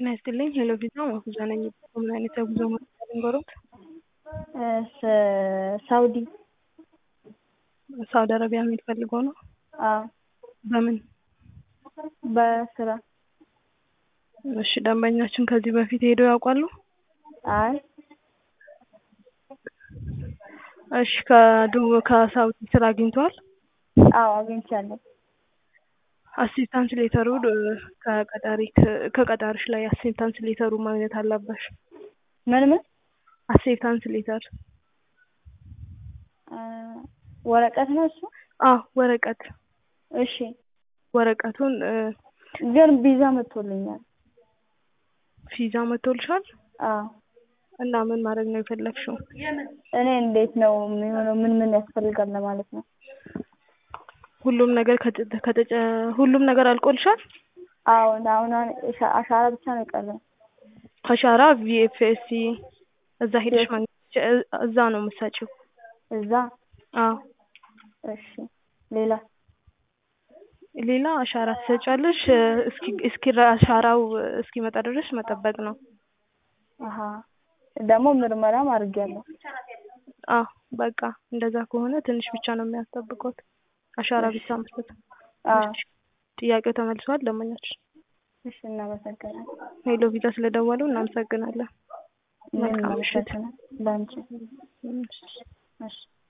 ጤና ይስጥልኝ ሄሎ ቪዛ ማፉዛ ነኝ። በምን አይነት የጉዞ መረጃ ልንገሮት? ሳውዲ ሳውዲ አረቢያ መሄድ ፈልገው ነው? አዎ በምን? በስራ እሺ ደንበኛችን ከዚህ በፊት ሄደው ያውቃሉ? አይ እሺ ከዱ ከሳውዲ ስራ አግኝተዋል? አዎ አግኝቻለሁ። አክሴፕታንስ ሌተሩ ከቀጣሪ ከቀጣሪሽ ላይ አክሴፕታንስ ሌተሩ ማግኘት አለበሽ። ምን ምን? አክሴፕታንስ ሌተር ወረቀት ነው እሱ? አዎ ወረቀት እሺ ወረቀቱን ግን ቪዛ መጥቶልኛል። ቪዛ መጥቶልሻል? አዎ እና ምን ማድረግ ነው የፈለግሽው? እኔ እንዴት ነው የሚሆነው? ምን ምን ያስፈልጋል ለማለት ነው። ሁሉም ነገር ከተ- ከተጨ ሁሉም ነገር አልቆልሻል? አዎ አሁን አሁን አሻራ ብቻ ነው የቀረኝ። አሻራ ቪኤፍኤስሲ እዛ ሄደሽ ማግኘት ትችያ- እዛ ነው የምትሰጪው። እዛ አዎ እሺ ሌላ ሌላ አሻራ ትሰጫለሽ። እስኪ እስኪ አሻራው እስኪመጣ ድረስ መጠበቅ ነው። አሀ ደግሞ ምርመራም አድርጌያለሁ። አዎ በቃ እንደዛ ከሆነ ትንሽ ብቻ ነው የሚያስጠብቁት። አሻራ ብቻ መስጠት። አዎ እሺ፣ ጥያቄው ተመልሷል። ደንበኛችን እሺ እናመሰግናለን። ሄሎ ቪዛ ስለደወሉ እናመሰግናለን። ምን መልካም ምሽት። እናመሰግናለን። ለአንቺ እሺ። እሺ